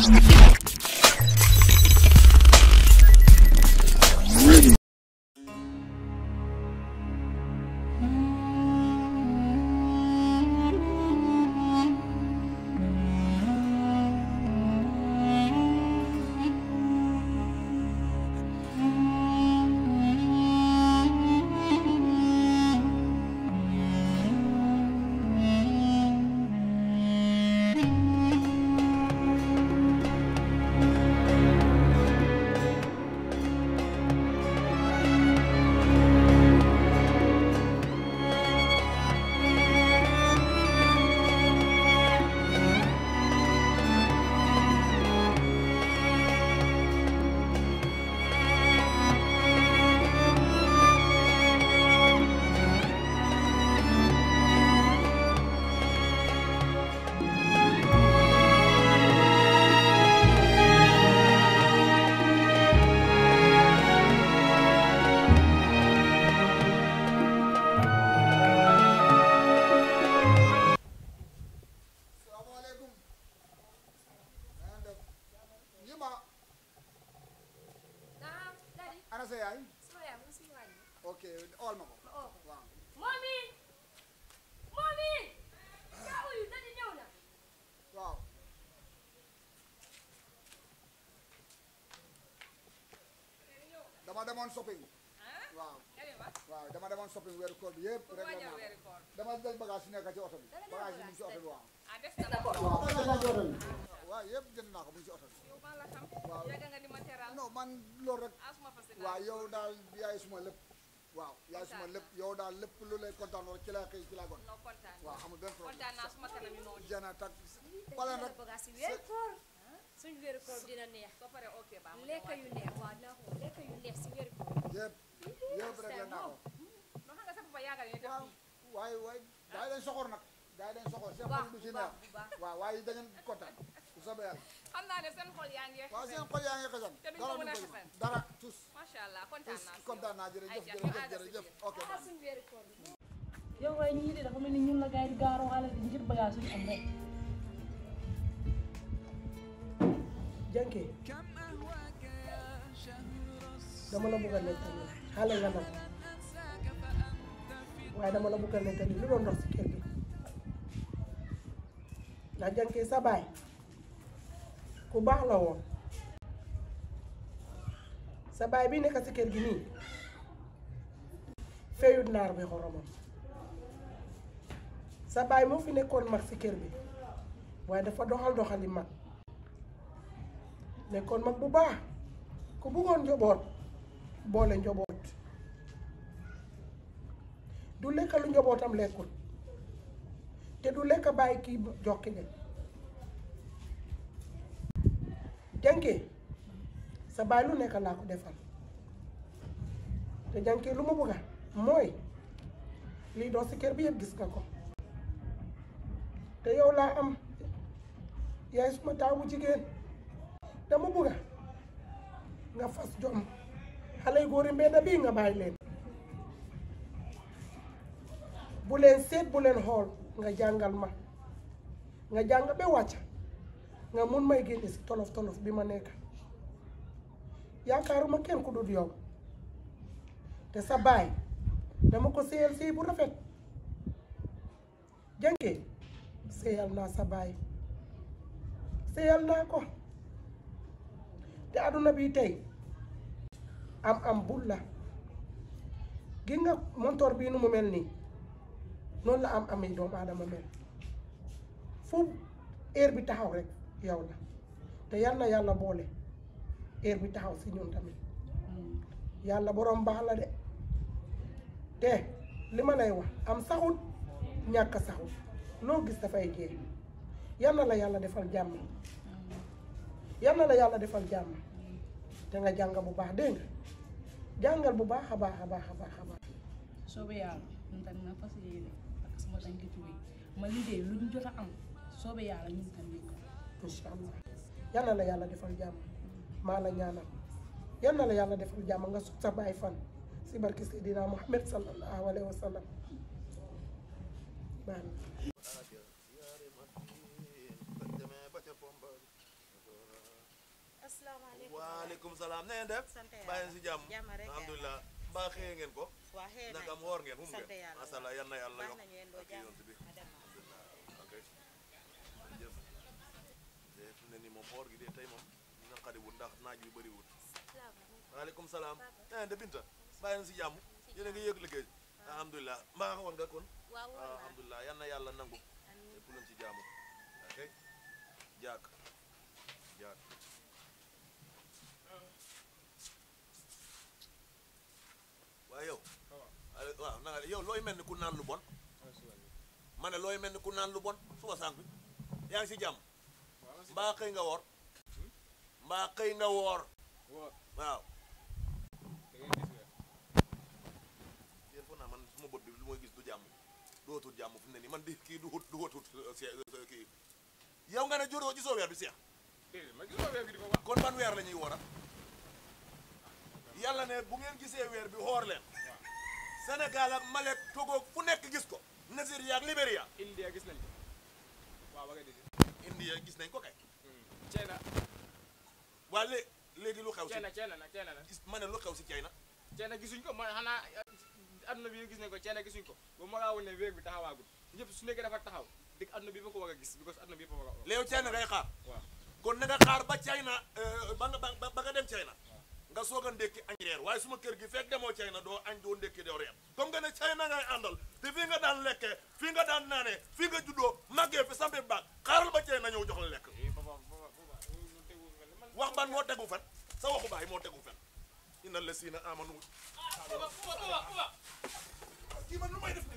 salaamaaleykum na ngeen def ñi ma ah Daddy ana sa yaay sama yaay mu ngi si wàññi. ok owal ma ko ma oo ko. waaw Mommy Mommy yaa uyu Daddy ñëw na. waaw dama demoon shopping waaw waaw dama demoon shopping weeru koor bi yëpp rek la naa ko dama jël bagage yi nekk ci oto bi bagage yi mu ngi ci oto bi waaw waaw bagage yi nekk ci oto bi waaw yëpp jënd naa ko mu ngi ci oto bi waaw non man loolu rek waaw yow daal yaay suma lépp waaw yaay suma lépp yow daal lépp lu lay kontaan rek ci laa xëy ci laa gon waaw amul benn problème jana tak xoolal rek bagage yi weeru koor suñ weeru koor dina neex lekk yu neex waaw dinaa ko lekk yu neex si weeru koor yëpp yëpp rek la naa ko waaw waaye waaye gaa yi dañ soxor nag gaa yi dañ soxor seen xol du ci neex bu baax waaw waaye da ngeen kontaan bu soobee yàlla xam naa ne seen xol yaa ngi waaw seen xol yaa ngi xasan Te duñ ko dara mën a du ko xasan. dara tous macha allah kontaan tous naa si kontaan naa jërëjëf Ay, jërëjëf jàpp- jërëjëf ok ah suñ weeru koor bi yow waaye ñii de dafa mel ni ñun la gars yi di gaaroo xale di ngir bagage suñu am rek jànkee dama la bëgg a nettali xale nga nag waaye dama la bëgg a nettali lu doon dox si kër gi ndax jànkee sa baay ku baax la woon sa baay bi nekk si kër gi nii feyut naar bi xoromam sa baay moo fi nekkoon mag si kër bi waaye dafa doxal doxali mag nekkoon mag bu baax ku bëggoon njaboot boole njaboot du lekk lu njabootam lekkul te du lekk bàyyi kii jokki de jànkee sa baay lu nekk laa ko defal te jànkee lu ma bëgga mooy lii doo si kër bi yëpp gis nga ko te yow laa am yaay suma taawu jigéen dama bëgga nga fas jom xale yu góor yi mbedd bii nga bàyyi leen bu leen seet bu leen xool nga jàngal ma nga jàng ba wàcc nga mun may génne si tolof tolof bi ma nekk yaakaaruma kenn ku dul yow te sa baay dama ko séyal séy bu rafet jànkee séyal naa sa baay séyal naa ko te àdduna bi tey am am bul la gi nga montoor bii nu mu mel nii noonu la am amee doomu aadama mel fu heure bi taxaw rek yow la te yal na yàlla boole heure bi taxaw si ñun tamit yàlla borom baax la de te li ma lay wax am saxut ñàkk saxut loo gis dafay jeex yal na la yàlla defal jàmm yal na la yàlla defal jàmm te nga jàng bu baax dégg nga jàngal bu baax a baax a baax a baax a baax soobee yàlla ñun tamit na fas yéene ak sama tànki tuuti ma liggéey lu ñu jot a am soobee yàlla ñun tamit ko incha allah yal na la yàlla defal jàmm maa la ñaanal yal na la yàlla defal jàmm nga sut sa baay fan si barki Seydina Muhammad sallallahu alayhi wa sallam baax na Bañ demee ba ca pomba asalaamaaleykum waaleykum salaam na ngeen def sant yàlla bàyyi si jàmm jàmm rek alhamdulilah mbaa xëyee ngeen ko waa xëy nañ naka am woor ngeen fu mu sant ngeen yàlla masala yan na yàlla baax yokk nañu yendoo ak jàmm yonent bi ma dem ok jërëjëf te fi mu ne nii moom woor gi de tey moom naqariwul ndax naaj bi bëriwul waaleykum salaam na ngeen de Binta bàyyi na si jàmm yéen a ngi yëg liggéey alhamdulilah mbaa woon nga kon waaw woor naa alhamdulilah yan na yàlla nangu lépp luñ ci jaamu ok jaak jaak waaye yow ale- waaw na nga yow looy mel ni ku naan lu bon ma ne looy mel ni ku naan lu bon suba sànq bi yaa ngi si jàmm mbaa xëy nga woor mbaa xëy nga woor waaw yéen foog naa man suma bët bi lu may gis du jàmm dootul jàmm fu mu ne nii man di kii du wut du wutut see kii yow nga ne joroo gisoo weer bi seex kon ban weer la ñuy woora yàlla ne bu ngeen gisee weer bi xoor leen Sénégal ak Malek Togo fu nekk gis ko Nigeria ak Libéria India gis nañ ko waaw ba nga dégg India gis nañ ko kay China waa lé léegi lu xew si China China nag China nag gis ma ne lu xew si China China gisuñ ko man xanaa adduna bi gis nañ ko China gisuñ ko ba ma laa woon ne weer bi taxawaagul ñëpp su nekkee dafa taxaw dëgg adduna bi ba ko war a gis because adduna bi ba ko war a léew China ngay xaar waaw kon na nga xaar ba China euh, ba nga ba ba nga dem China nga soog a ndékki añ reer waaye suma kër gi fekk demoo China doo añ doo ndékki doo reer comme nga ne China ngay àndal te fii nga daan lekkee fii nga daan naanee fii nga juddoo màggee fi sampe baag xaaral ba China ñëw jox la lekk eh papa papa papa loolu tegul mel ni man wax ban moo tegu fen sa waxu baay moo tegu fen inna lasina amanu papa papa papa kii man lu may def